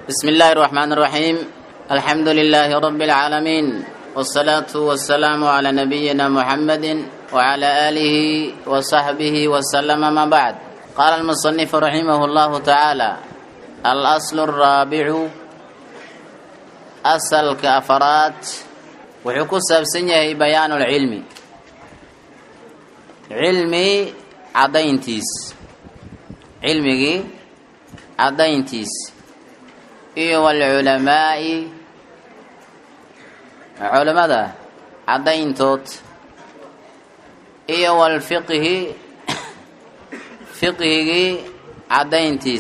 بسم الله الرحمن الرحيم الحمد لله رب العالمين والصلاة والسلام على نبينا محمد وعلى آله وصحبه وسلم ما بعد قال المصنف رحمه الله تعالى الأصل الرابع أصل كأفرات وحكو سبسنيه بيان العلم علمي عدينتيس علمي عدينتيس iyo walculamaa'i culammada caddayntood iyo walfiqhi fiqhigii caddayntiis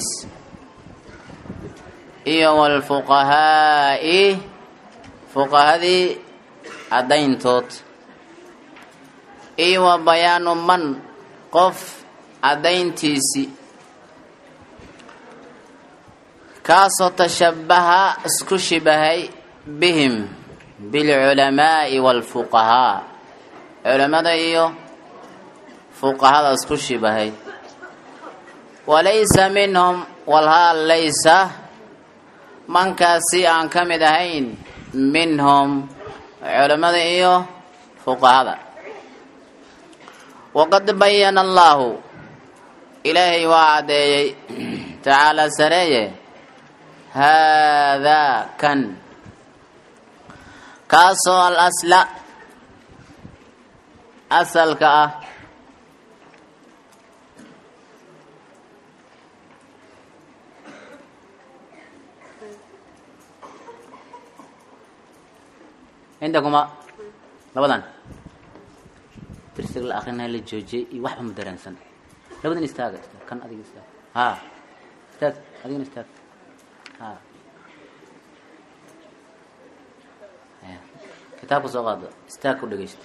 iyo walfuqahaa'i fuqahadii caddayntood iyo wa bayaanu man qof caddayntiisi kaasoo tashabbaha isku shibahay bihim bilculamaa'i waalfuqahaa culammada iyo fuqahada isku shibahay walaysa minhum walhaal laysa mankaasi aan ka mid ahayn minhum culammada iyo fuqahada waqad bayana allaahu ilaahay waa caddeeyey tacaalaa sareeye haadaa kan kaasoo al asla asalka ah cindakuma labadan dirsiga la akrinaya la joojiyey iyo waxba ma dareensan labadan istaaga istaag kan adiga istaag ha istaag adigana istaag ha kitaabka soo qaado istaag ku dhegeysta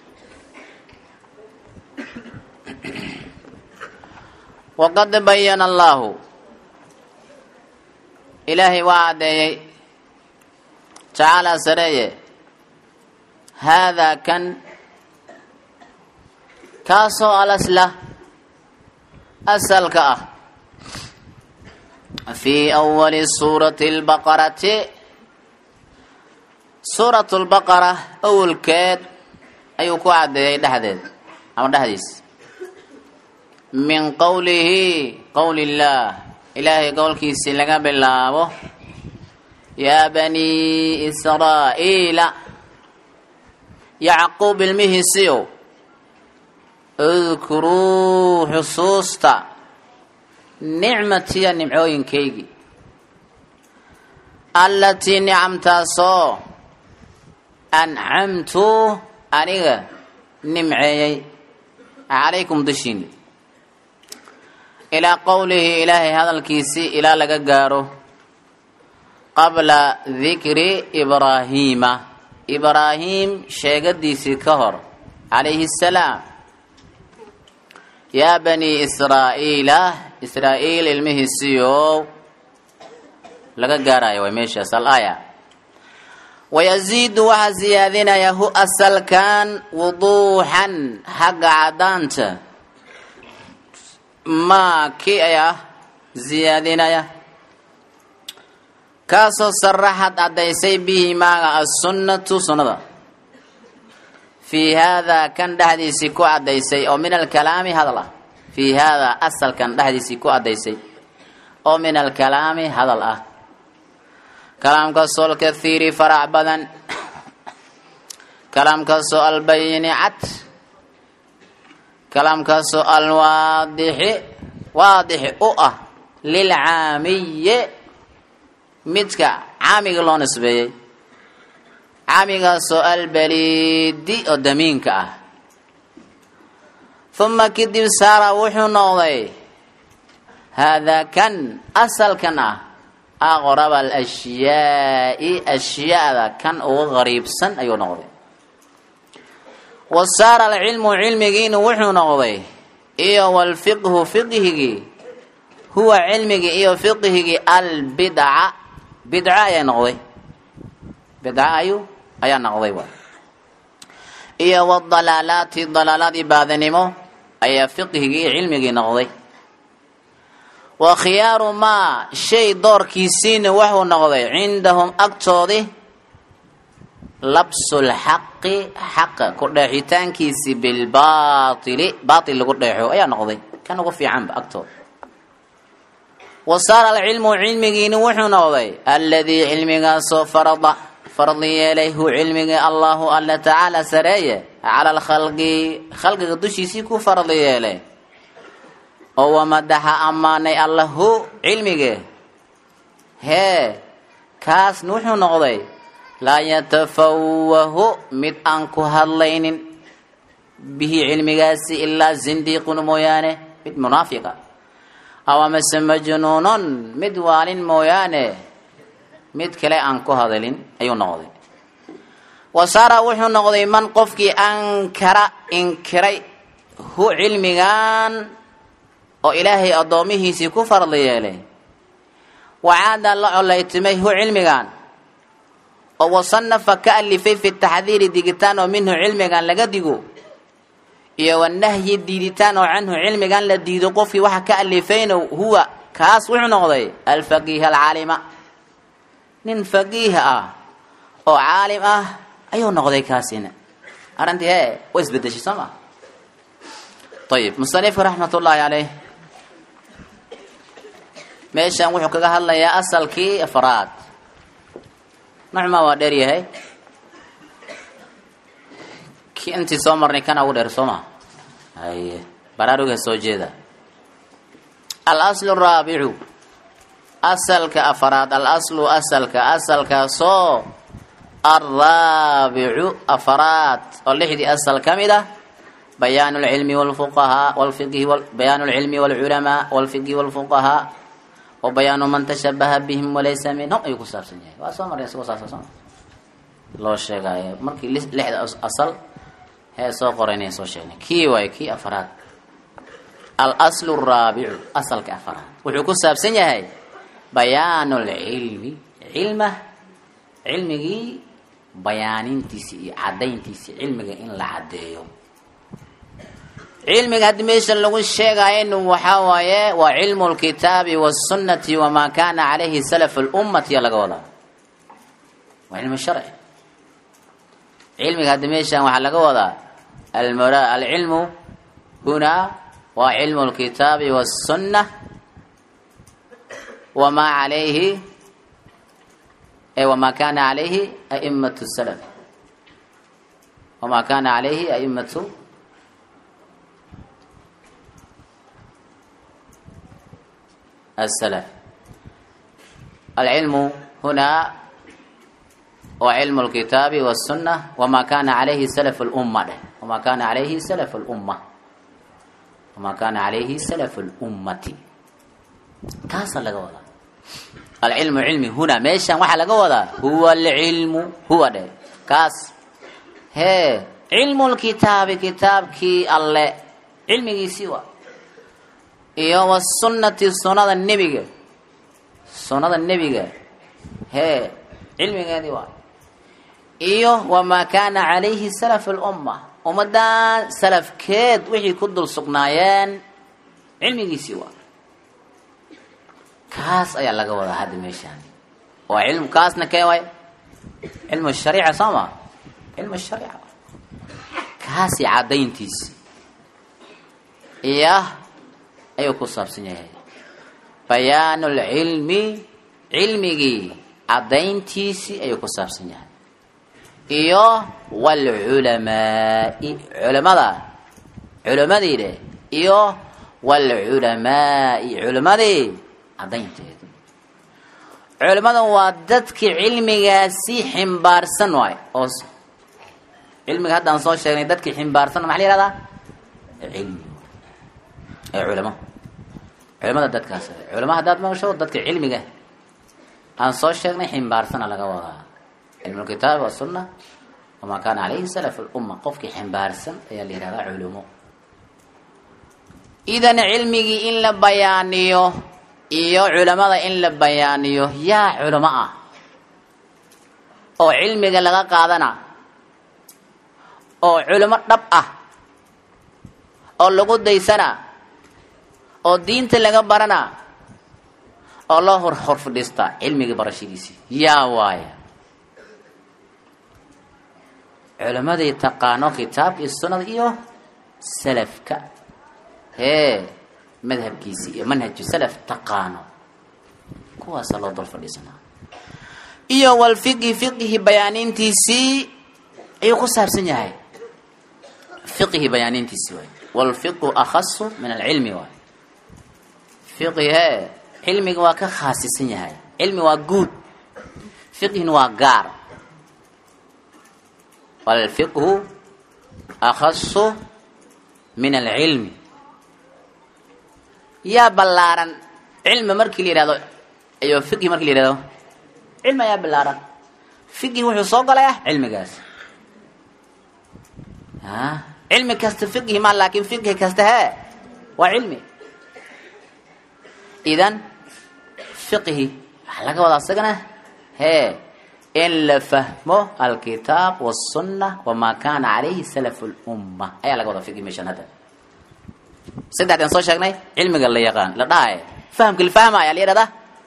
waqad bayana allaahu ilaahay waa caddeeyey tacaalaa sareeye haadaa kan kaasoo alasla asalka ah fii awali suurati lbaqarati suuratu lbaqara awalkeed ayuu ku caddeeyey dhexdeed ama dhexdiis min qowlihi qowli illaah ilaahay qowlkiisii laga bilaabo yaa banii israa'iila yacquub ilmihiisiyow udkuruu xusuusta nicmatiya nimcooyinkaygii allatii nicamtaasoo ancamtu aniga nimceeyey calaykum dushiini ilaa qowlihi ilaahay hadalkiisii ilaa laga gaaro qabla dikri ibraahiima ibraahiim sheegadiisii ka hor calayhi asalaam yaa banii israa'iila israa'iil ilmihiisiiow laga gaarayo way meeshaas al-aaya wayaziidu waxaa siyaadinaya hu asalkan wuduuxan xagga caddaanta maa kii ayaa siyaadinaya kaasoo saraxad caddaysay bihi maaga assunnatu sunnada fii haadaa kan dhexdiisii ku caddaysay oo min alkalaami hadal ah fii haadaa asalkan dhexdiisii ku caddaysay oo min alkalaami hadal ah kalaamkaasoo alkathiiri farac badan kalaamkaasoo albayini cad kalaamkaasoo alwaadixi waadixi u ah lilcaamiye midka caamiga loo nisbeeyey caamigaasoo albaliidi oo damiinka ah uma kadib saara wuxuu noqday haadaa kan asalkan ah aqraba alashyaai ashyaada kan uga qariibsan ayuu noqday wa saara alcilmu cilmigiina wuxuu noqday iyo walfiqhu fiqhigii huwa cilmigii iyo fiqhigii albidca bidca ayaa noqday bidca ayu ayaa noqday waay iyo wadalaalaati dalaaladii baadanimo ayaa fiqhigii cilmigii noqday wa khiyaaru maa shay doorkiisiina wuxuu noqday cindahum agtoodii labsulxaqi xaqa ku dheexitaankiisi bilbaatili baatil lagu dheexo ayaa noqday kan ugu fiicanba agtooda wa saara alcilmu cilmigiini wuxuu noqday alladii cilmigaasoo farada fardi yeelay hu cilmigii allahu alla tacaala sareeye cala alkhalqi khalqiga dushiisii ku fardi yeelay oo wamadaxa ammaanay alla hu cilmige hee kaasna wuxuu noqday laa yatafawahu mid aan ku hadlaynin bihi cilmigaasi ilaa zindiiqun mooyaane mid munaafiqa aw amase majnuunon mid waalin mooyaane mid kale aan ku hadalin ayuu noqday wa saara wuxuu noqday man qofkii ankara inkiray hu cilmigan oo ilaahay addoomihiisii ku fardi yeelay wacaada la colaytimay hu cilmigan oo wasanafa ka alifay fi taxdiiri digitaan oo minhu cilmigan laga digo iyo wanahyi diiditaan oo canhu cilmigan la diido qofkii waxa ka alifayna huwa kaas wuxuu noqday alfaqiih alcaalima nin faqiih ah oo caalim ah ayuu noqday kaasina arrintii hee way isbedeshay soo ma ayib musanifku raxmat ullaahi caleyh meeshan wuxuu kaga hadlayaa asalkii afraad nocmaa waa dheer yahay ki intii soo marnay kana ugu dheer soo ma haye baraaruga soo jeeda alaslu raabicu asalka afraad alaslu asalka asalkaasoo alraabicu afraad oo lixdii asal ka mid ah bayaan lcilmi wlfuqahaa wlfiqhi bayaan lcilmi wlculamaa wlfiqhi wlfuqahaa wa bayaanu man tashabaha bihim walaysa minhum ayuu ku saabsan yahay waa soo marnay isagoo saasa soo loo sheegaayo markii lixda asal hee soo qoraynay soo sheegnay kii waayo kii afraad alaslu raabicu asalka afraad wuxuu ku saabsan yahay bayaanu lcilmi cilma cilmigii bayaanintiisi iyo cadayntiisi cilmiga in la caddeeyo cilmiga haddii meesha lagu sheegaayo waxaa waaye waa cilmu lkitaabi wasunnati wamaa kana calayhi salaf lummati laga wadaa waa cilmu sharci cilmiga haddi meeshan waxaa laga wadaa almura alcilmu hunaa waa cilmu lkitaabi wasunna wamaa calayhi wamaa kana calayhi aimatu salaf wamaa kana calayhi aimatu السلف العلم هنا وعلم الكتاب والسنة وما كان عليه سلف الأمة وما كان عليه سلف الأمة وما كان عليه سلف الأمة كاس لقولا العلم علمي هنا ميشان waxa laga wadaa huwa العلم huwa dhe kaas he علم الكتاب kitaabkii alle cilmigiisii waa iyo wasunnati sunnada nebiga sunnada nebiga hee cilmigeedii waa iyo wamaa kaana calayhi salaf lumma ummadan salafkeed wixii ku dul sugnaayeen cilmigiisii waa kaas ayaa laga wadaa hadda meeshaan waa cilm kaasna kee waay cilmu shariica soo ma cilmu shariica kaasi caddayntiisi iyo ayuu ku saabsan yahay bayaanu lcilmi cilmigii caddayntiisii ayuu ku saabsan yahay iyo waalculamaai culamada culimadii dheh iyo waalculamaai culimadii caddaynteedu culimada waa dadkii cilmigaasi ximbaarsan waay oo cilmiga haddaan soo sheegnay dadkii ximbaarsan maxa la yihahdaa cilmi ee culamo culamada dadkaas culamo haddaad maqasho dadka cilmiga aan soo sheegnay ximbaarsana laga wadaa cilmu lkitaabi wasunna wamaa kaana calayhi salaf lumma qofkii ximbaarsan ayaa la yihahdaa culumo idan cilmigii in la bayaaniyo iyo culamada in la bayaaniyo yaa culamo ah oo cilmiga laga qaadana oo culamo dhab ah oo lagu daysana oo diinta laga barana oo loo hor hor fadhiistaa cilmigii barashadiisii yaa waaya culimmadii taqaano kitaabka iyo sunnada iyo salafka hee madhabkiisii iyo manhaju salaf taqaano kuwaasaa loo dul fadhiisanaa iyo walfiqhi fiqhi bayaanintiisii ayuu ku saabsan yahay fiqhi bayaanintiisii waay walfiqhu akhasu min alcilmi waay fiqhi hee cilmiga waa ka khaasisan yahay cilmi waa guud fiqhina waa gaar walfiqhu akhasu min alcilmi yaa ballaaran cilmi markii la yihahdo iyo fiqhi markii la yihahdo cilmi ayaa ballaaran fiqhi wuxuu soo galaya cilmigaas a cilmi kasta fiqhi ma laakin fiqhi kasta hee waa cilmi idan fiqhi waxaa laga wadaa isagana hee in la fahmo alkitaab wاsunna wamaa kana calayhi salaf اlumma ayaa laga wadaa fiqhi meeshan hadda saddexdan soo sheegnay cilmiga la yaqaan la dhahay fahamka la fahmaya la yihahdaa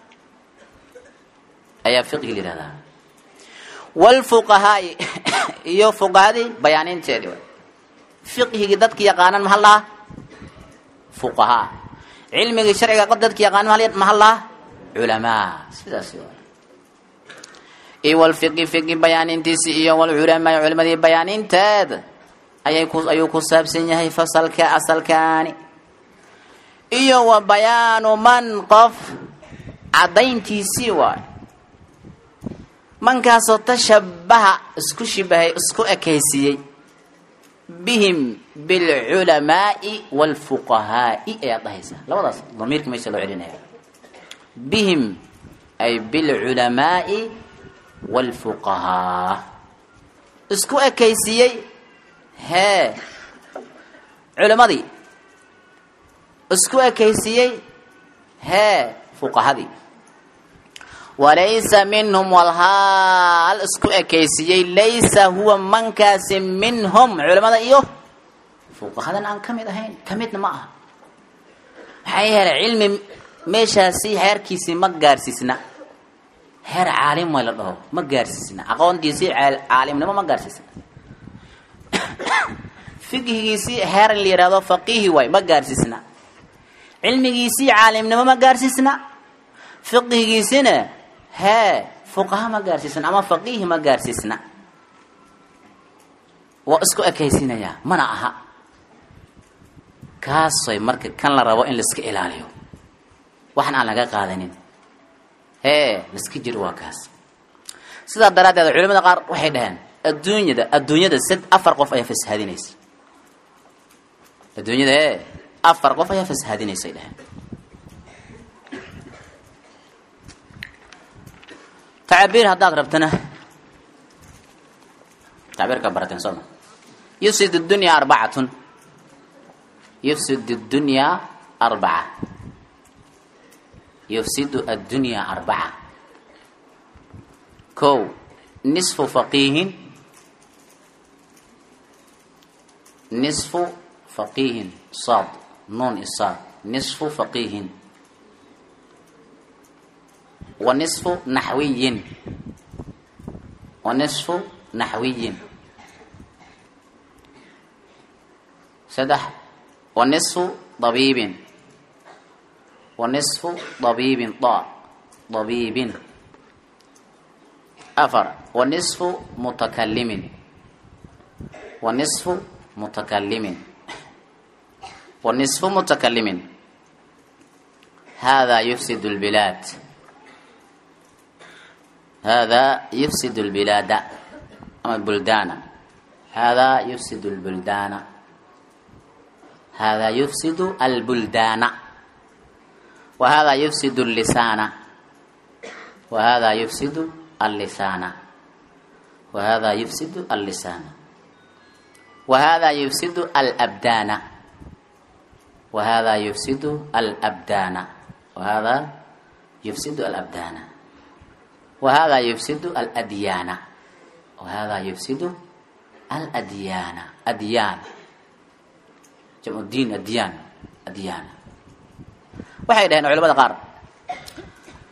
ayaa fiqhi la yihahdaa wlfuqahaai iyo fuqahadii bayaaninteedii way fiqhigii dadki yaqaanan mahal lahaa fuqahaa cilmigii sharciga dadki yaqaanan mahal lahaa culamaa sidaas waay iyo walfiqi fiqi bayaanintiisi iyo walculamaa culimadii bayaaninteed ayay ku ayuu ku saabsan yahay fasalka asalkaani iyo wa bayaanu man qof caddayntiisii waay mankaasoo tashabaha isku shibahay isku ekaysiiyey bihim bilculamaai waalfuqahaai ayaad dhahaysaa labadaas damiirka meesha loo celinaya bihim ay bilculamaai waalfuqahaa isku ekaysiiyey hee culimadii isku ekaysiiyey hee fuqahadii walaysa minhum walhaal isku ekaysiiyey laysa huwa mankaasi minhum culimada iyo fuqahadan aan ka mid ahayn ka midna ma aha maxaa yeelay cilmi meeshaasi heerkiisii ma gaarsiisna heer caalim way la dhaho ma gaarsiisna aqoontiisii caalimnimo ma gaarsiisna fiqhigiisii heer la yihahdo faqihi waay ma gaarsiisna cilmigiisii caalimnimo ma gaarsiisna fiqhigiisina hee fuqaha ma gaarsiisna ama faqihi ma gaarsiisna waa isku ekaysiinayaa mana aha kaasay marka kan la rabo in laiska ilaaliyo waxan aan laga qaadanin hee laiska jiro waa kaas sidaa daraaddeed culimada qaar waxay dhaheen adduunyada adduunyada sid afar qof ayaa fashaadinaysa adduunyada ee afar qof ayaa fashaadinaysay dhaheen tacbiir haddaad rabtana tacbiirka barateen sooma yufsid اdunya arbacatun yufsid اdunya arbaca yufsidu addunya arbaca kow nisfu faqiihin nisfu faqiihin saad nuun isaad nisfu faqiihin wa nisfu naxwiyin wa nisfu naxwiyin saddex wa nisfu dabiibin wa nisfu dabiibin da dabiibin afar wa nisfu mutakalimin wa nisfu mutakalimin wa nisfu mutakalimin hada yufsid اlbilaad hada yufsid اlbilaada ama buldaana hada yufsid اlbuldaana hada yufsid albuldaana wa hada yufsid اllisaana wa hada yufsid allisaana wa hada yufsid allisaana wa hada yufsid alabdaana wa hada yufsid alabdaana wa hada yufsid alabdaana wa hada yufsid aladyaana wa hada yufsid aladyaana adyaan jamcu diin adyaan adyaana waxay dhaheen culamada qaar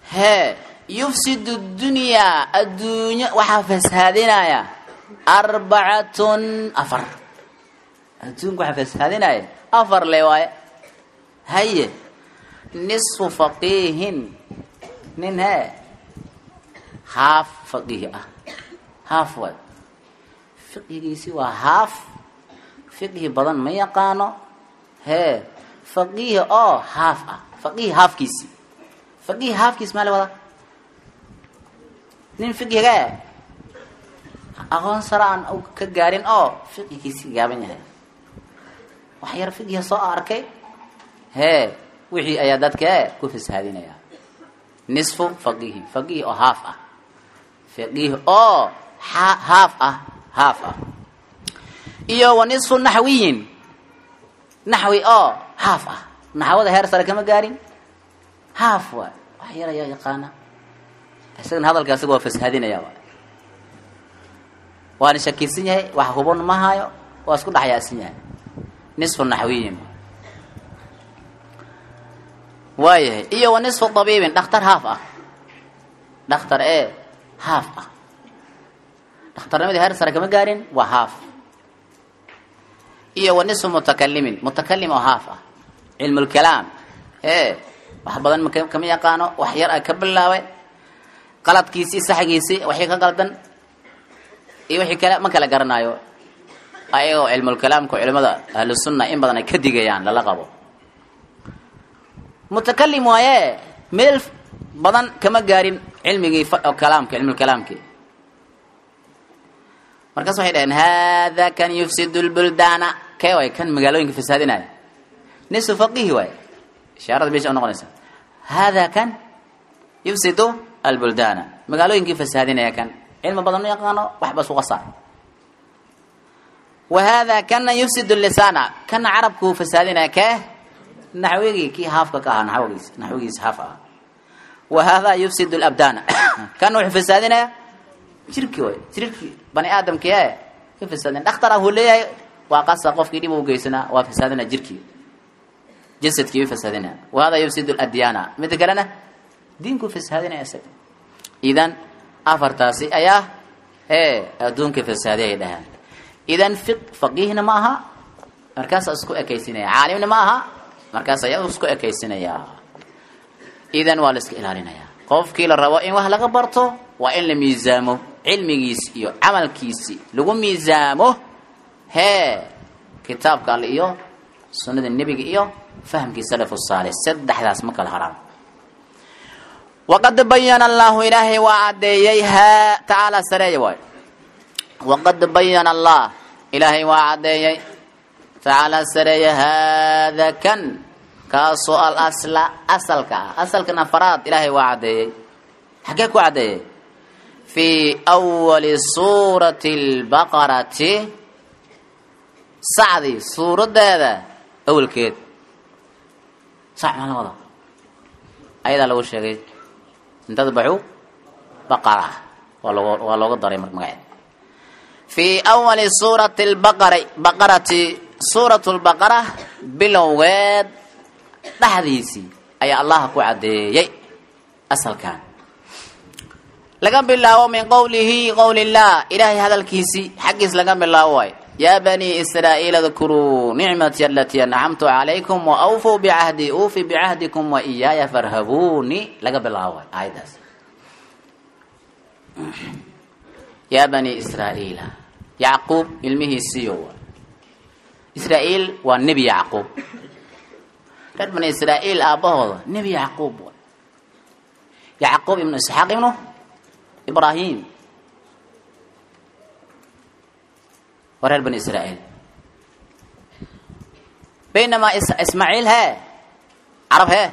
hee yufsidu dunyaa adduunyo waxaa fasaadinaya arbacatun afar adduunka waxaa fasaadinaya afar le waaye haye nisfu faqiihin nin hee haaf faqiih ah haaf waay fiqigiisi waa haaf fiqhi badan ma yaqaano hee faqiih oo haaf ah faqiih haafkiisi faqiih haafkiis maa la wadaa nin fiqhiga aqoon sare aan ka gaarin oo fiqhigiisi gaaban yahay wax yar fiqhiga soo arkay hee wixii ayaa dadka ku fasaadinaya nisfu faqihi faqiih oo haaf ah faqiih oo haaf ah haaf ah iyo wa nisfu naxwiyin naxwi oo haaf ah naxwada heer sare kama gaarin haaf waay wax yar ayaa yaqaana isagana hadalka isaga waa fasaadinaya waay waana shakisan yahay wax huban ma hayo waa isku dhexyaasan yahay nisfu naxwiyin waayahay iyo wa nisfu tabiibin dhakhtar haaf ah dhakhtar ee haaf ah dhakhtarnimadii heer sare kama gaarin waa haaf iyo wa nisfu mutakalimin mutakalim oo haaf ah cilmulkalaam ee wax badan ma kama yaqaano wax yar a ka bilaabay qaladkiisii saxgiisii waxii ka qaldan iyo wixii kale ma kala garanaayo ayagoo cilmulkalaamka culimada ahlusunna in badan ay ka digayaan lala qabo mutakalim waaye meel badan kama gaarin cilmigii kalaamka cilmulkalaamkii markaas waxay dhaheen hada kan yufsidu lbuldaana kee waay kan magaalooyinka fasaadinaya nisfu faqihi waay ishaarada meesha unoqonaysa hada kan yufsidu albuldaana magaalooyinkii fasaadinaya kan cilmi badan ma yaqaano waxba suqa saar wa hada kana yufsidu lisaana kana carabkuu fasaadinaya kee naxwigii kii haafka ka ahaa naxwigiis naxwigiis haaf ah wa hada yufsidu labdaana kana wuxuu fasaadinaya jirki way jirki bani aadamki e ka fasaadin dhakhtar ah uu leeyahay waa qasa qofkii dhib u geysanaa waa fasaadina jirkii jasadkii u fasaadinaya wa hada yufsidu ladyaana mida kalena diinku fasaadinaya isaga idan afartaasi ayaa ee adduunka fasaadiy ay dhahaan idan fiq faqiihna ma aha markaasa isku ekaysinaya caalimna ma aha markaas ayaa isku ekaysinaya idan waa la iska ilaalinaya qofkii la rabo in wax laga barto waa in la miisaamo cilmigiisi iyo camalkiisi lagu miisaamo hee kitaabka alle iyo sunnada nebiga iyo fahamkii salafu saalix saddexdaas ma kala haraan waqad bayana allahu ilaahay waa caddeeyey ha tacaala sareeya waay waqad bayana allah ilaahay waa caddeeyey tacaala sareeya haada kan kaasoo alasla asalka ah asalkan afaraad ilaahay waa caddeeyey xaggee ku caddeeyey fii awali suurati lbaqarati sacdii suuraddeeda awalkeed sac maa la wada ayadaa lagu sheegay intadbaxu baqara waa loo waa looga daray mar magaceed fii awali suurati lbaqari baqarati suuratu lbaqara bilowgeed dhexdiisii ayaa allaha ku caddeeyey asalkan laga bilaabo min qowlihi qowli llah ilaahay hadalkiisii xaggiis laga bilaabo waay yaa banii israa'iil adkuruu nicmatii alatii ancamtu calaykum wa awfuu bicahdi uufi bicahdikum wa iyaaya farhabuuni laga bilaabo waay aayaddaas yaa banii israa'iila yacquub ilmihiisiiyo waay israa'iil waa nebi yacquub reer bani israa'iil aabbahooda nebi yacquub waay yacquub ibnu isxaaq ibnu ibrahim waa reer bani israa'iil baynamaa ismaaciil hee carab hee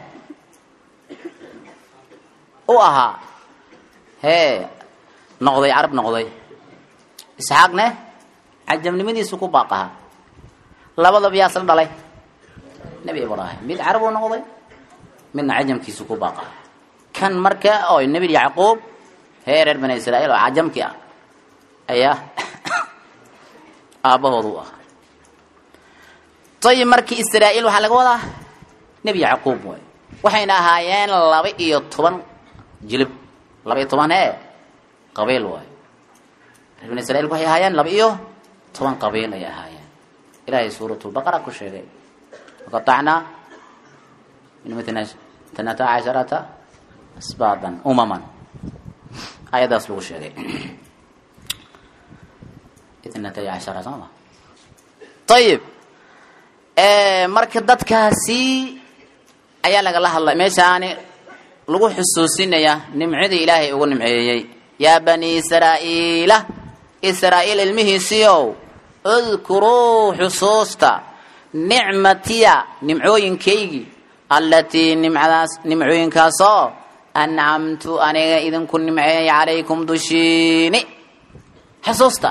u ahaa hee noqday carab noqday isxaaqne cajamnimadiisu ku baaqaha labadaba yaa isla dhalay nebi ibraahim mid carab uu noqday midna cajamkiisu ku baaqaha kan marka oo nebi yacquub hee reer bani israa'iil oo cajamkii ah ayaa aabbahooda u ahaa ayib markii israa'iil waxaa laga wadaa nebi yacquub waay waxayna ahaayeen laba iyo toban jilib laba iyo toban ee qabiil waayo reer bani israiil waxay ahaayeen laba iyo toban qabiil ay ahaayeen ilaahay suuratulbaqara ku sheegay waqatacnaa min mitna tanata casharata asbaadan umaman ayadaas lagu sheegay itnatay cashara sooma ayib marka dadkaasi ayaa lagala hadlay meeshaani lagu xusuusinaya nimcadii ilaahay ugu nimceeyey yaa bani israa'iila israa'iil ilmihiisiiow udkuruu xusuusta nicmatiya nimcooyinkaygii allatii nimcadaas nimcooyinkaasoo ancamtu aniga idinku nimceeyay calaykum dushiini xusuusta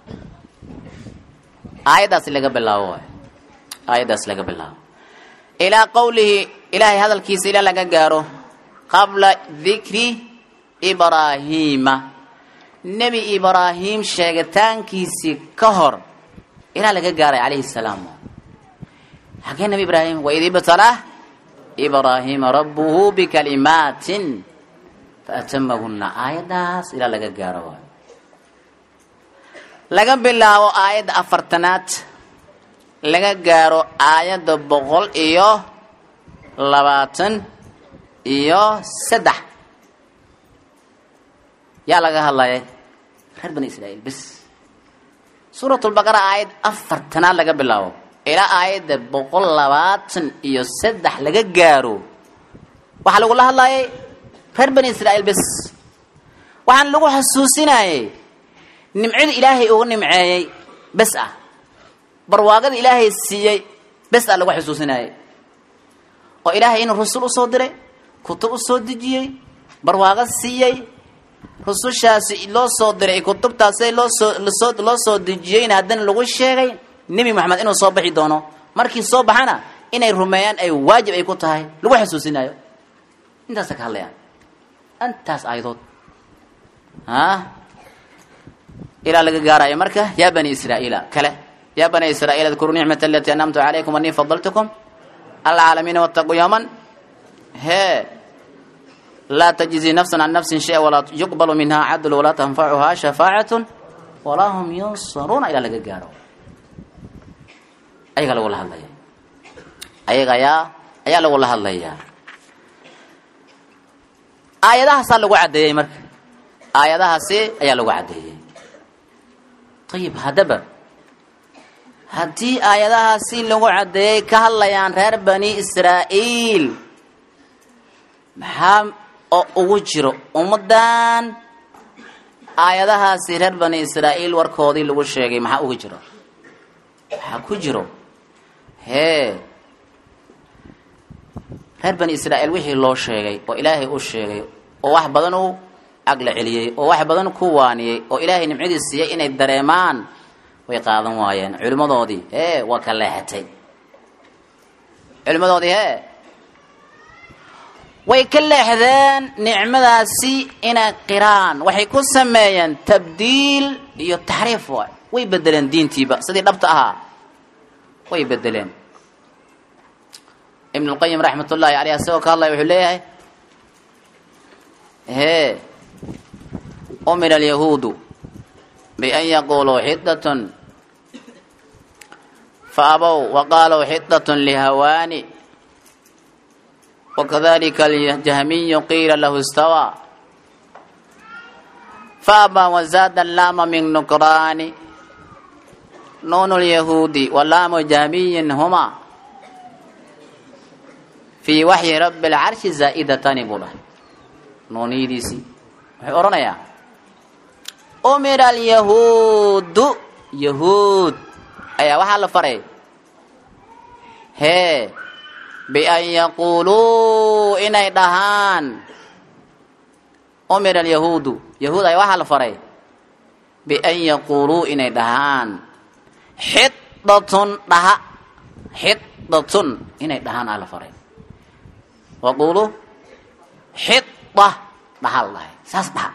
aayaddaas laga bilaabo waay aayaddaas laga bilaabo ilaa qowlihi ilaahay hadalkiisa ilaa laga gaaro qabla dikri ibraahiima nebi ibraahim sheegitaankiisii ka hor ilaa laga gaaray calayhi salaam xagee nebi ibraahim waid ibtalah ibraahiima rabbuhu bikalimaatin faatamahunna aayaddaas ilaa laga gaaro waay laga bilaabo aayadda afartanaad laga gaaro aayadda boqol iyo labaatan iyo saddex yaa laga hadlaya reer bani israa'iil bes suuratulbaqara aayad afartanaad laga bilaabo ilaa aayadda boqol labaatan iyo saddex laga gaaro waxaa lagula hadlayay reer bani israa'iil bes waxaan lagu xasuusinayay nimcada ilaahay ugu nimceeyey bes ah barwaaqada ilaahay siiyey bes ah lagu xusuusinayay oo ilaahay inuu rasul usoo diray kutub usoo dejiyey barwaaqo siiyey rusushaasi loo soo diray kutubtaasi loosoo lasoo loo soo dejiyeyna haddana lagu sheegay nebi moxamed inuu soo baxi doono markii soo baxana inay rumeeyaan ay waajib ay ku tahay lagu xusuusinayo intaasa ka hadlayaan intaas aayadood a ilaa laga gaarayo marka yaa bani israa'iila kale yaa bani israa'iil adkuruu nicmata alatii anamtu calaykum anii fadaltukum alcaalamiina wattaquu yawman hee laa tajzi nafsan can nafsin shaya walaa yuqbalu minha cadlu walaa tanfacuhaa shafaacatun walaa hum yunsaruuna ilaa laga gaaro ayagaa lagula hadlaya ayaga ayaa ayaa lagula hadlayaa aayadahaasaa lagu caddeeyey marka aayadahaasi ayaa lagu caddeeyey ayib haddaba haddii aayadahaasi lagu caddeeyey ka hadlayaan reer bani israa'iil maxaa oo ugu jiro ummaddan aayadahaasi reer bani israa'iil warkoodii lagu sheegay maxaa ugu jiro maxaa ku jiro hee reer bani israa'iil wixii loo sheegay oo ilaahay u sheegay oo wax badan u agla celiyey oo wax badan ku waaniyey oo ilaahay nimcadii siiyey inay dareemaan way qaadan waayeen culimmadoodii hee waa ka leexatay culimmadoodii hee way ka leexdeen nicmadaasi inay qiraan waxay ku sameeyeen tabdiil iyo taxriif waay way bedeleen diintiiba sidii dhabta ahaa way bedeleen ibn اlqayim raxmat ullahi aleyh asagoo ka hadlaya wuxuu leeyahay hee umira alyahuudu bian yaquluu xidat faabow waqaaluu xidat lihawaani wakadalika aljahmiyu qiila lahu istawaa faaba wazaada laama min nukraani nuunu lyahuudi walaamu jahmiyin huma fii waxyi rabi lcarshi zaa'idatani buu dhahay nuuniyadiisii wuxuu odhanayaa umira alyahuudu yahuud ayaa waxaa la faray hee bian yaquuluu inay dhahaan umira alyahuudu yahuud ayaa waxaa la faray bian yaquuluu inay dhahaan xidatun dhaha xidatun inay dhahaan aa la faray waquulu xida dhaha la dhahay saas dhaha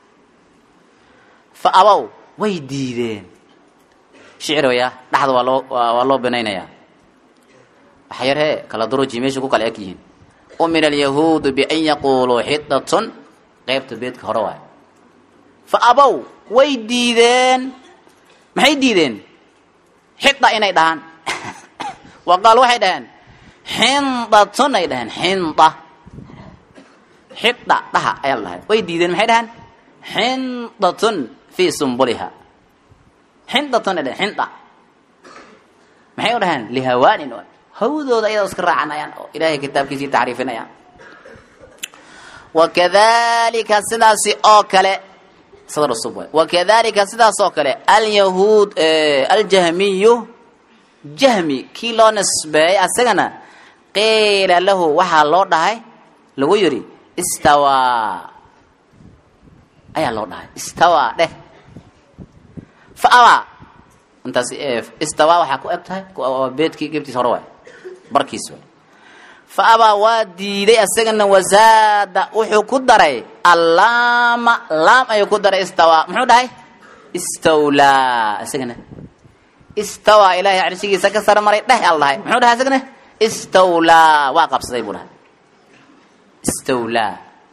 fa abow way diideen shicir waya dhaxda waa loo waa loo binaynayaa waxa yar hee kala duruji meesha ku kala eg yihiin umira alyahuudu bian yaquuluu xidatun qeybta beedka hore waay fa abow way diideen maxay diideen xida inay dhahaan wa qaal waxay dhaheen xindatun ay dhaheen xinda xida dhaha ayaa la dhahay way diideen maxay dhaheen xindatun fii sumbuliha xindatun ay dhaheen xinda maxay u dhaheen lihawaanin hawdooda ayadoo iska raacanayaan oo ilaahay kitaabkiisii taxriifinayaan wakadalika sidaasi oo kale sadr cusub waay wakadalika sidaas oo kale alyahuud aljahmiyu jahmi kii loo nisbeeyey asagana qiila lahu waxaa loo dhahay lagu yidhi istawaa ayaa loo dhahay istawaa dheh fa abaa intaas istawaa waxaa ku eg tahay beedkii gebtiis hore waay barkiis waay fa abaa waa diiday asagana wasaada wuxuu ku daray allaama laam ayuu ku daray istawaa muxuu dhahay istawlaa isagana istawaa ilaahay carshigiisa ka sara maray dheh al dhahay muxuu dhahay isagana istawlaa waa qabsaday buu dhahay istawlaa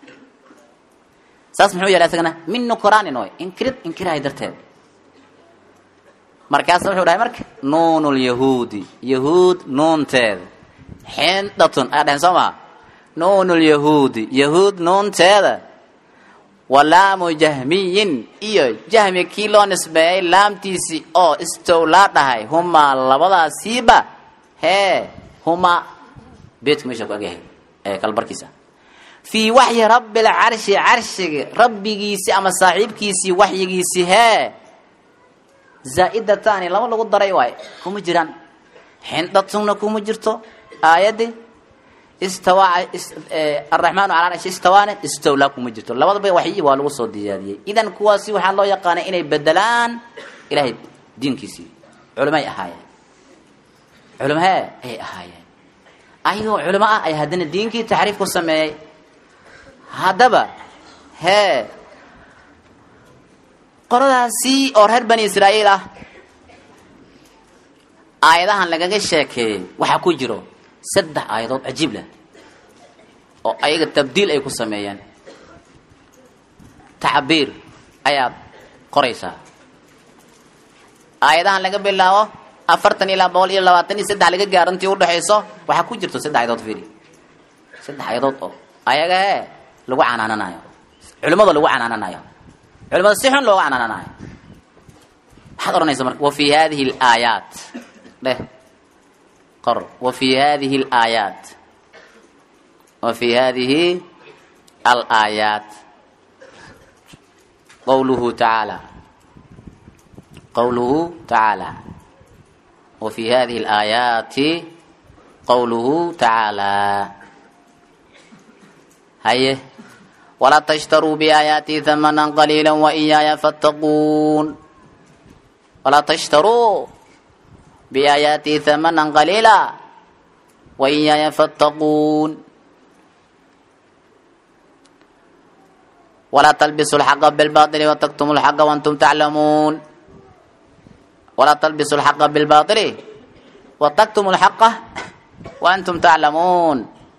saas muxuu yeelay isagana min nukraanin oy inkirid inkirahay darteed markaasa wuxuu dhahay marka nuunulyahuudi yahuud nuunteeda xindatun ayaa dhaheen soo maha nuunulyahuudi yahuud nuunteeda walaamu jahmiyin iyo jahmi kii loo nisbeeyey laamtiisii oo istowlaa dhahay humaa labadaasiiba hee humaa beedku meesha ku agyahay ee kalbarkiisa fii waxyi rabbi lcarshi carshiga rabbigiisii ama saaxiibkiisii waxyigiisii hee zaa-idatani laba lagu daray waayo kuma jiraan xindatunna kuma jirto aayadii istawa araxmaanu cala arshi istawaane istowlaa kuma jirto labadaba waxyi waa lagu soo diyaariyey idan kuwaasi waxaa loo yaqaanay inay bedelaan ilaahay diinkiisii culimay ahaayeen culimo hee ayay ahaayeen ayagoo culimo ah ay haddana diinkii taxriif ku sameeyey haddaba hee qoladaasi oo reer bani israa'iil ah aayadahan lagaga sheekeeyey waxaa ku jiro saddex aayadood cajiib leh oo ayaga tabdiil ay ku sameeyeen tacbiir ayaad qoraysaa aayadahan laga bilaabo afartan ilaa boqol iyo labaatan iyo saddex laga gaaro intii udhexayso waxaa ku jirto saddex ayadood firi saddex ayadood oo ayaga hee lagu canaananayo culimada lagu canaananayo culimada si xun looga canaananayo maxaad odhanaysa marka wa fi hadihi alaayaat dheh qor wa fi hadihi alaayaat wa fi hadihi alaayaat qawluhu tacaala qawluhu tacaala wa fi hadihi alaayaati qawluhu tacaala haye walaa tashtaruu biaayaatii hamanan qaliila waiyaaya fattaquun walaa tashtaruu biaayaatii hamanan qaliila waiyaaya fattaquun walaa talbisu lxaqa bilbaili wataktumu lxaqa waantum taclamuun walaa talbisu lxaqa bilbaili wataktumu lxaqa waantum taclamuun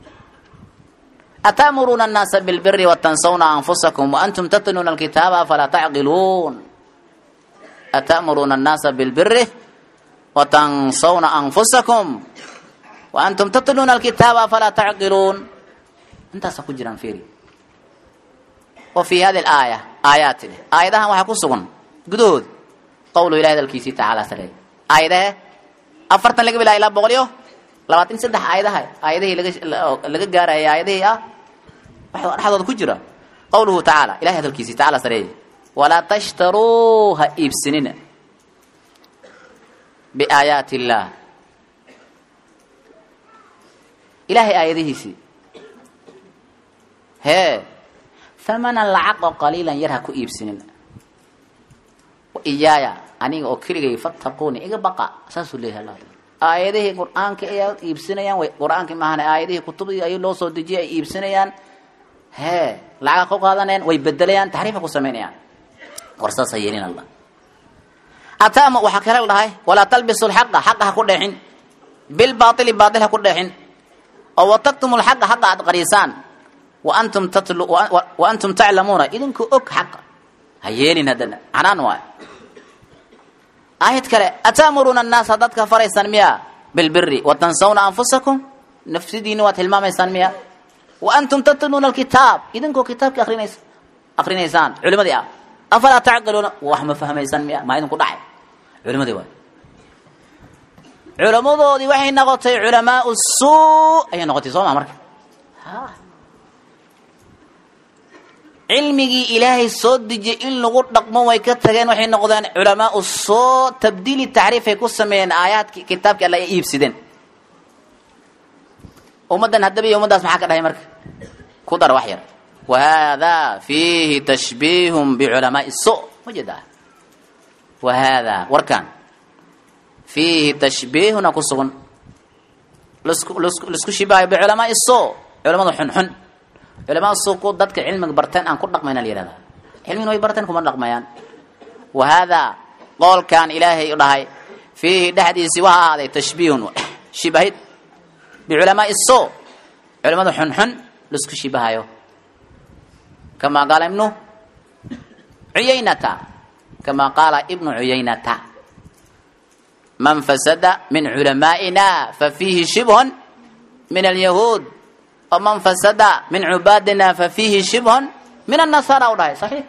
أتأمرون الناس بالبر وتنسون أنفسكم وأنتم تتلون الكتاب فلا تعقلون أتأمرون الناس بالبر وتنسون أنفسكم وأنتم تتلون الكتاب فلا تعقلون انت سكجرا فيري وفي هذه الآية آيات آياتها وحكسون قدود قول إله الكيسي تعالى سلي آياتها أفرتن لك بلا إله بغليو labaatan saddex aayadaha aayadihii laga laga gaarayay aayadihii ah waxa dhexdooda ku jira qawluhu tacaala ilahay hadalkiisii tacaala sareeye walaa tashtaruu ha iibsanina biaayaati illaah ilaahay aayadihiisii hee hamanan lacag oo qaliilan yar ha ku iibsanina wa iyaaya aniga oo keligay fattaquuni iga baqa saasuu leeyahay allah aayadihii qur-aanka ay iibsanayaan way qur-aankii maahane aayadihii kutubdii ay loo soo dejiyay ay iibsanayaan hee lacaga ku qaadanayaan way bedelayaan taxriifa ku samaynayaan war saasa yeelin allah atama waxaa kale la dhahay walaa talbisu lxaqa xaqa ha ku dheexin bilbaaili baail ha ku dheexin oo wataktumu lxaqa xaqa aad qariisaan waantum tatlu wa antum taclamuuna idinku og xaqa ha yeelin haddana canaan waay aayad kale ataamuruuna annaasa dadka faraysaan miya bilbiri watansawna anfusakum nafsidiina waad hilmaamaysaan miya wa antum tatluuna alkitaab idinkoo kitaabkii arinaysa akrinaysaan culimadii ah afalaa tacqiluuna wax ma fahmaysaan miya maa idinku dhacay culimadii waay culamadoodii waxay noqotay culamaau suu ayay noqotay soo maa marka cilmigii ilaahay soo dejiyay in lagu dhaqmo way ka tageen waxay noqdeen culamaau soo tabdiili taxriifay ku sameeyeen aayaadki kitaabkii alla ay iibsideen ummaddan haddaba iyo ummaddaas maxaa ka dhahay marka ku dar wax yar wa haadaa fiihi tashbiihun biculamaai so ma jeedaa wa haadaa warkan fiihi tashbiihuna ku sugan lasku lasku laisku shibahayo biculamaai so culamada xunxun culamada so ku dadka cilmiga barteen aan ku dhaqmayna la yihahdaa cilmigina way barteen kuma dhaqmayaan wa haadaa qoolkan ilaahay u dhahay fiihi dhexdiisii waxaa ahaaday tashbiihun shibahid biculamaai so culamada xunxun laisku shibahayo kamaa qaala ibnu cuyaynata kamaa qaala ibnu cuyaynata man fasada min culamaa'ina fafiihi shibhun min alyahuud waman fasada min cubaadina fafiihi shibhun min annasaara u dhahay saxiix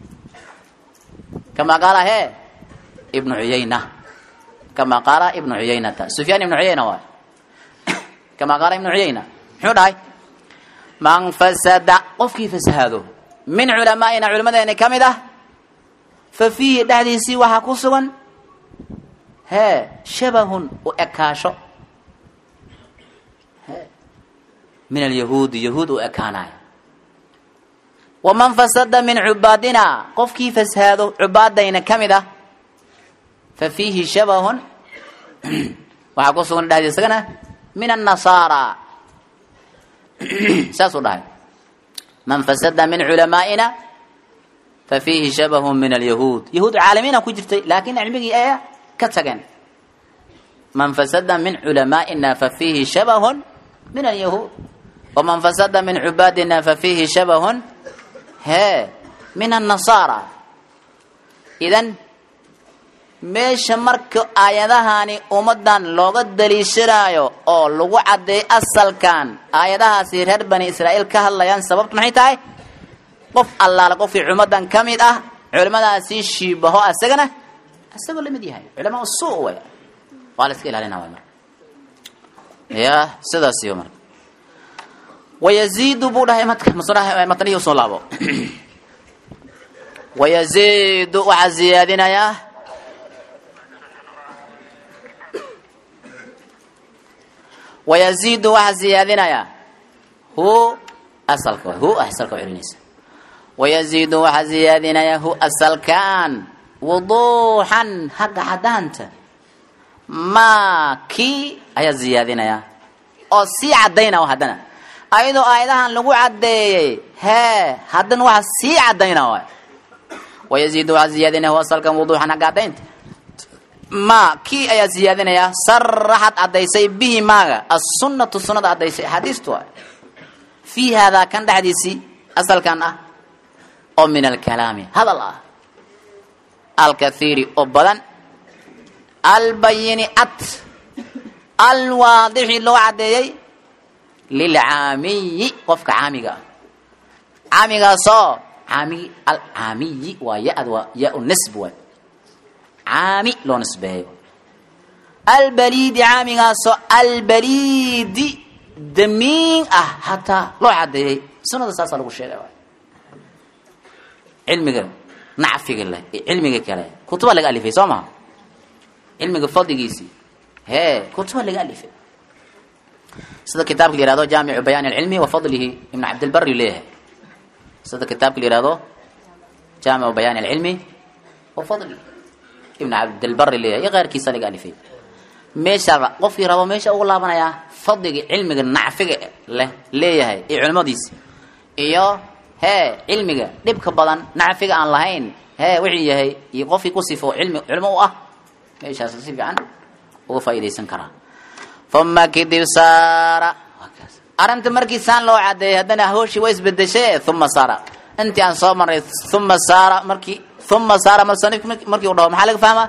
kamaa qaala he ibnu cuyayna kamaa qaala ibnu cuyaynata sufyaan ibnu cuyayna waay kamaa qaala ibnu cuyayna muxuu dhahay man fasada qofkii fasahaado min culamaa'ina culimadeeni ka mid ah fa fiihi dhexdiisii waxaa ku sugan hee shabahun u ekaasho min alyahuudi yahuud u ekaanayo waman fasada min cubaadina qofkii fasahaado cubaadayna ka mid ah fa fiihi shabahun waxaa ku sugan dhexdiis isagana min annasaara saasuu dhahay man fasada min culamaa'ina fa fiihi shabahun min alyahuud yahuud caalamiina ku jirtay laakiin cilmigii ee ka tageen man fasada min culamaa'ina fa fiihi shabahun min alyahuud waman fasada min cubaadina fa fiihi shabahun hee min annasaara idan meesha marka aayadahani ummadan looga daliishanaayo oo lagu caddeeyo asalkan aayadahaasi reer bani israa'iil ka hadlayaan sababtu maxay tahay qof allaala qofkii ummadan ka mid ah culimadaasi shiibaho asagana isagoo lamid yahay culamaa suu way waa la iska ilaalina way marka ya sidaas iyo marka wayaziidu buu dhahay matnihi usoo laabo wayaziidu waxaa ziyaadinayaa wayaziidu waxaa ziyaadinayaa hu asalka hu asalka celinaysa wayaziidu waxaa ziyaadinayaa hu asalkan wuduuxan hagga cadaanta maa kii ayaa ziyaadinayaa oo sii cadayna haddana ayadoo aayadahan lagu caddeeyey hee haddana waxaa sii cadayna waay wayaziidu waxaa ziyaadinaya hu asalkan wuduuxan hagga cadaynta ma kii ayaa ziyaadinayaa saraxad caddaysay bihi maaga assunnatu sunnada caddaysay axaadiistu waay fii haadaa kan dhexdiisii asalkan ah oo min alkalaami hadal ah alkathiiri oo badan albayini ad alwaadixi loo caddeeyey lilcaamiyi qofka caamiga ah caamigaasoo caamigi alcaamiyi waa ya-d waa ya nisb waay caami loo nisbeeyo albaliidi caamigaasoo albaliidi damiin ah hataa loo caddeeyey sunada saasaa lagu sheegay cilmiga nacfiga leh cilmiga kale kutuba laga alifay soo maha cilmiga fadligiisii hee kutuba laga alifay sida kitaabka la yihahdo jaamicu bayaan alcilmi wa fadlihi ibn cabdilbari leeyahay sida kitaabka la yihahdo jaamicu bayaan alcilmi wa fadlihi ibn cabdilbari leeyahay iyo keyrkiisa laga alifay meesha qofkii rabo meesha ugu laabanayaa fadliga cilmiga nacfiga leh leeyahay iyo culimadiisi iyo hee cilmiga dhibka badan nacfiga aan lahayn hee wixii yahay iyo qofkii ku sifo cilmi culimo u ah meeshaas si fiican uga faa'iidaysan karaa uma kadib saara arrinta markii saan loo cadeeyay haddana hooshii waa isbedeshe uma saara intii aan soo marnay uma saara markii uma saara musanif markii uu dhaho maxaa laga fahmaa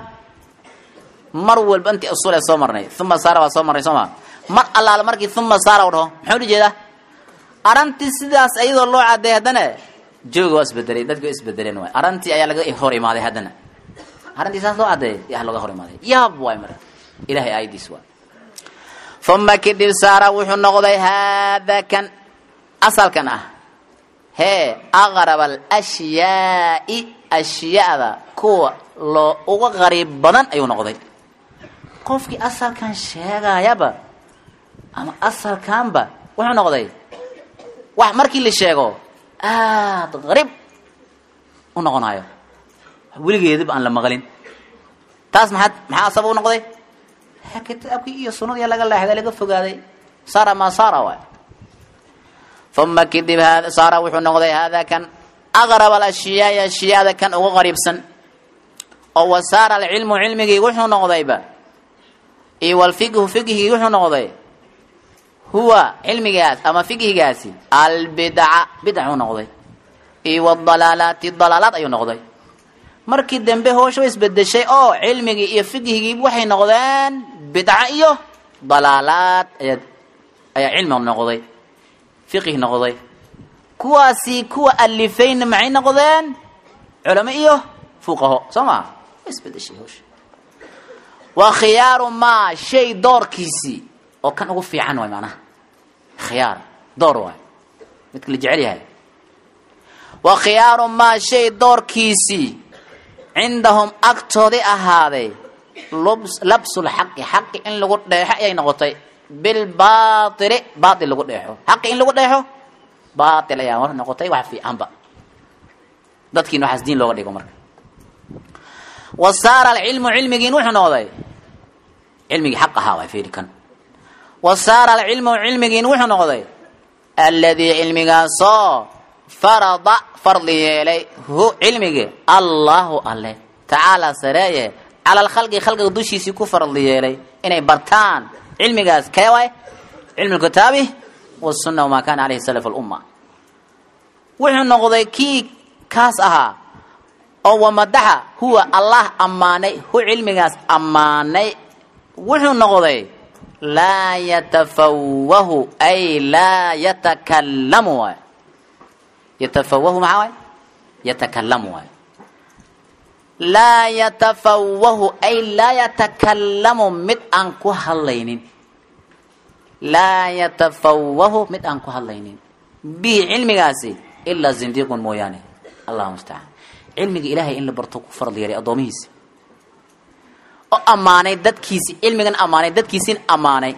mar walba intii usul ee soo marnay uma saara waa soo marnay soo ma mar allaale markii uma saara uu dhaho muxuu ula jeedaa arrintii sidaas iyadoo loo cadeeyay haddana jooga waa isbedelay dadki waa isbedeleen waay arrintii ayaa laga hor imaaday haddana arrintii saas loo cadeeyay yaa laga hor imaaday yaab waay marka ilahay aayadiis waay uma kadib saara wuxuu noqday haada kan asalkan ah hee aqrab alashyaai ashyaada kuwa loo uga qariib badan ayuu noqday qofkii asalkan sheegayaba ama asalkanba wuxuu noqday wax markii la sheego aada qariib u noqonayo weligeedaba aan la maqlin taas maxaad maxaa asaba u noqday kitaabkii iyo sunadii laga leexday laga fogaaday saara maa saara waay uma kadib hada saara wuxuu noqday hada kan aqrab alashyaai ashyaada kan uga qariibsan oo wa saara alcilmu cilmigii wuxuu noqdayba iyo walfiqhu fiqhigii wuxuu noqday huwa cilmigaas ama fiqhigaasi albidca bidcuu noqday iyo wadalaalaati dalaalaad ayuu noqday markii dambe hoosha wa isbedeshay oo cilmigii iyo fiqhigii waxay noqdeen bidca iyo dalaalaad ayaa ayaa cilmi noqday fiqhi noqday kuwaasi kuwa alifayna maxay noqdeen culamo iyo fuqaho soo maa wa isbedeshay hoosha waa khiyaaru maa shay doorkiisii oo kan ugu fiican waay macnaha khiyaar door waay midka la jecel yahay wa khiyaaru maa shay doorkiisii cindahum agtoodii ahaaday labsulxaqi xaqi in lagu dheexo ayay noqotay bilbaili baail lagu dheexo xaqi in lagu dheexo baail ayaa mar noqotay wax fiicanba dadkiina waxaas diin looga dhigo marka wa saara alcilmu cilmigiin wuxuu noqday cilmigii xaq ahaa waa fiiri kan wa saara alcilmu cilmigiin wuxuu noqday alladii cilmigaasoo farada fardi yeelay hu cilmigii allahu alle tacaala sareeye cala alkhalqi khalqiga dushiisii ku fardi yeelay inay bartaan cilmigaas kee waay cilmu lkitaabi wasunna wamaa kana caleyhi salaf lumma wuxuu noqday kii kaas ahaa oo wamadaxa huwa allah ammaanay hu cilmigaas ammaanay wuxuu noqday laa yatafawahu ay laa yatakalamu waay yatafawahu maxaa waay yatakalamu waay laa yatafawahu ay laa yatakalamu mid aan ku hadlaynin laa yatafawahu mid aan ku hadlaynin bihi cilmigaasi ilaa zindiiqun mooyaane allahu mustacaan cilmiga ilaahay in la barto ku farad yeelay addoomihiisi oo ammaanay dadkiisi cilmigan ammaanay dadkiisin ammaanay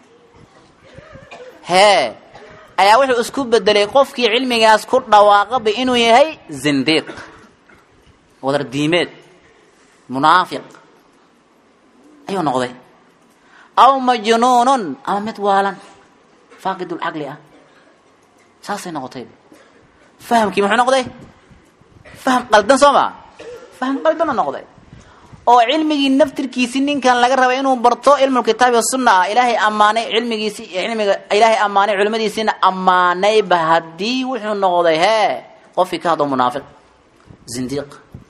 hee ayaa wuxuu isku bedelay qofkii cilmigaas ku dhawaaqaba inuu yahay zindiiq wadar diimeed munaafiq ayuu noqday aw majnuunun ama mid waalan faaqidulcaqli ah saasay noqotay fahamkii muxuu noqday faham qaldan soo maa faham qaldan oo noqday oo cilmigii naftirkiisi ninkan laga raba inuu barto cilmulkitaabi wasunna ah ilaahay ammaanay cilmigiisi cilmiga ilaahay ammaanay culimadiisiina ammaanayba haddii wuxuu noqday hee qofkii ka hadlo munaafiq zindiiq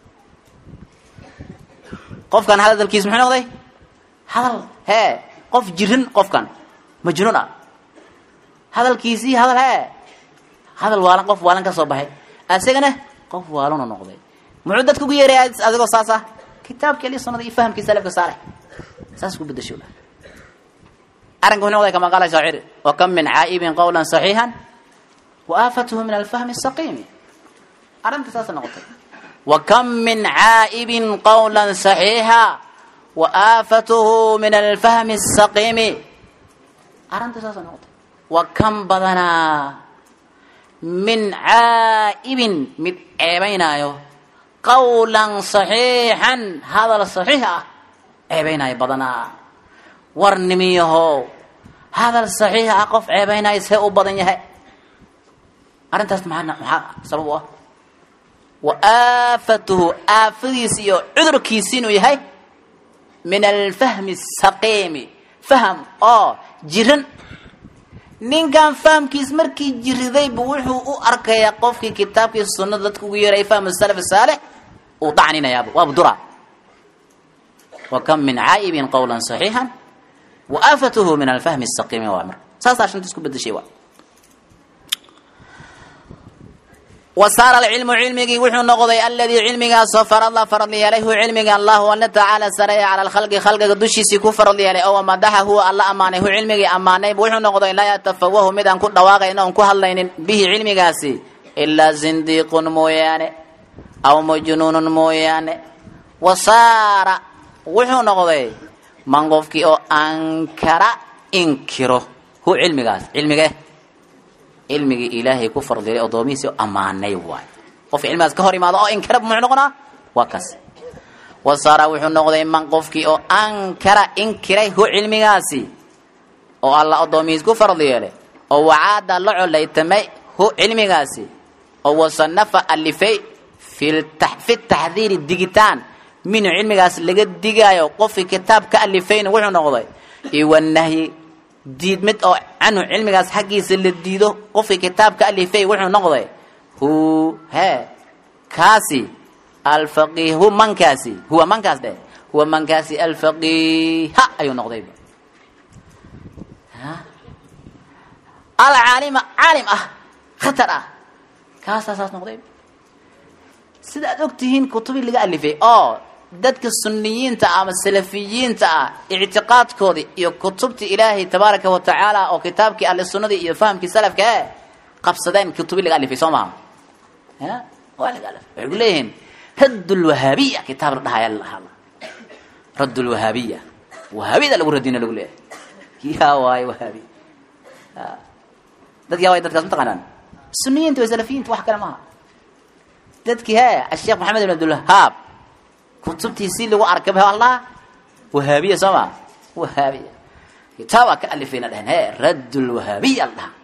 qofkan hadalkiis muxuu noqday hadal hee qof jirin qofkan majnuun ah hadalkiisii hadal hee hadal waalan qof waalan ka soo baxay asagana qof waalanoo noqday muxuu dadka ugu yeeraya adigoo saas ah kitaabkii ali sunada iyo fahamkii salafka saalix saas ku bedasho arrinka wuxuu noqday kama qaala shaacir wa kam min caa'ibin qawlan saxiixan wa aafatuhu min alfahmi asaqiimi arrinta saasa noqotay wa kam min caa'ibin qawlan saxiixa wa aafatuhu min alfahmi asaqiimi arrinta saasa noqotay wa kam badanaa min caa'ibin mid ceebaynaayo qawlan saxiixan hadal saxiix ah ceebaynaayo badanaa war nimiyahow hadal saxiix ah qof ceebaynaayo see u badan yahay arrintaas maxaa maxaa sabab u ah wa aafatuhu aafadiisi iyo cudurkiisi inuu yahay min alfahmi saqiimi faham oo jiran ninkan fahamkiis markii jiridaybu wuxuu u arkayaa qofkii kitaabkii sunnada dadka ugu yeeray fahmu salaf saalix uu dacninayaaba waaba dura wa kam min caa'ibin qawlan saxiixan wa aafatuhu min alfahmi saqiimi waa marka saasaa shanta isku bedeshay waa wa saara alcilmu cilmigii wuxuu noqday aladii cilmigaasoo farada farad yeelay hu cilmiga allahu alla tacaala sareeya cala alkhalqi khalqiga dushiisii ku farad yeelay oo madaxa huwa alla ammaanay hu cilmigii ammaanayb wuxuu noqday laa yatafawahu mid aan ku dhawaaqayn oon ku hadlaynin bihi cilmigaasi ilaa zindiiqun mooyaane aw majnuunun mooyaane wa saara wuxuu noqday man qofkii oo ankara inkiro hu cilmigaas cilmige cilmigii ilaahay ku fardilay addoomihiisi ammaanay waay qofka cilmigaas ka hor imaado oo inkara muxuu noqonaa waa kaas wasaara wuxuu noqday man qofkii oo ankara inkiray hu cilmigaasi oo alla addoomihiis ku fardi yeelay oo wacaada la colaytamay hu cilmigaasi oo wasanafa alifay fi taxdiiri digitaan minhu cilmigaas laga digaayo qofkii kitaab ka alifayna wuxuu noqday iwanahyi diid mid oo canhu cilmigaas xaggiisa la diido qofkii kitaab ka alifay wuxuu noqday hu he kaasi alfaqih hu mankaasi huwa mankaas dheh huwa mankaasi alfaqiha ayuu noqdayba alcaalima caalim ah khatar ah kaasaa saas noqdayba sida aad og tihiin kutubii laga alifay oo dadka suniyiinta ama salafiyiinta ah ictiqaadkoodii iyo kutubtii ilaahay tabaaraka wa tacaala oo kitaabkii ahli sunnadii iyo fahamkii salafka e qabsadeen kutubii laga alifay soo maha waa laga alifay waxay ku leeyihiin radd lwahaabiya kitaab la dhahaya lahada radd lwahaabiya wahaabiyada lagu radina lagu leeyahay yaa waayo wahaabi dad yaa waay dadkaas mataqaanaan suniyiinta iyo salafiyiinta wax kale maaha dadkii he asheekh maxamed ibn abdulwahaab kutubtiisii lagu arkay ba allah wahaabiya soo ma wahaabiya kitaabaa ka alifayna dhaheen he radd lwahaabiya la dhaha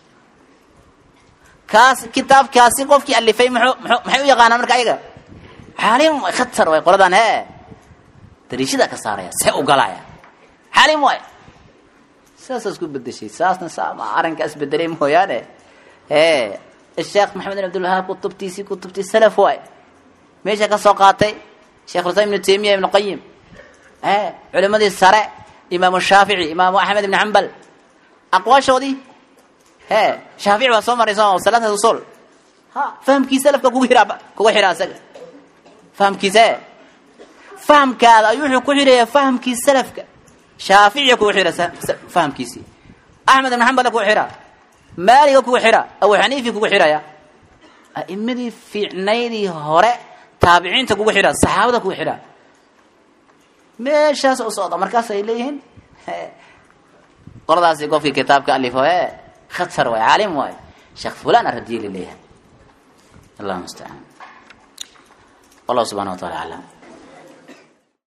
kaas kitaabkaasi qofkii alifay muxuu muxuu maxay u yaqaanaan marka ayaga xaalim way khatar way qoladan he dariishada ka saaraya see u galaya xaalim waay saasaa isku bedeshay saasna saa ma arrinka isbedelay mooyaane he sheekh maxamed bin abdulwahaab kutubtiisii kutubtii salaf waay meesha ka soo qaatay sheekh islam ibnu taymiya ibnu qayim e culimadii sare imaamu shaafici imaamu axmed ibn xambal aqwaashoodii he shaafici waa soo maray soo salaata usul ha fahamkii salafka kugu xiraa kuga xiraa isaga fahamkiisa e fahamkaada ayuu wuxuu ku xiraya fahamkii salafka shaaficiga kugu xira fahamkiisii axmed ibn xambal kugu xiraa maaliga kugu xira abu xaniifi kugu xiraya a'imadii fiicnaydii hore taabiciinta kugu xidha saxaabada kugu xidha meeshaas u socda markaas ay leeyihiin qoladaasi qofkii kitaabka alifo e khatar waay caalim waay sheekh fulan aradiye laleeyahay allahu mustacaan wallahu subxana wa taala aclam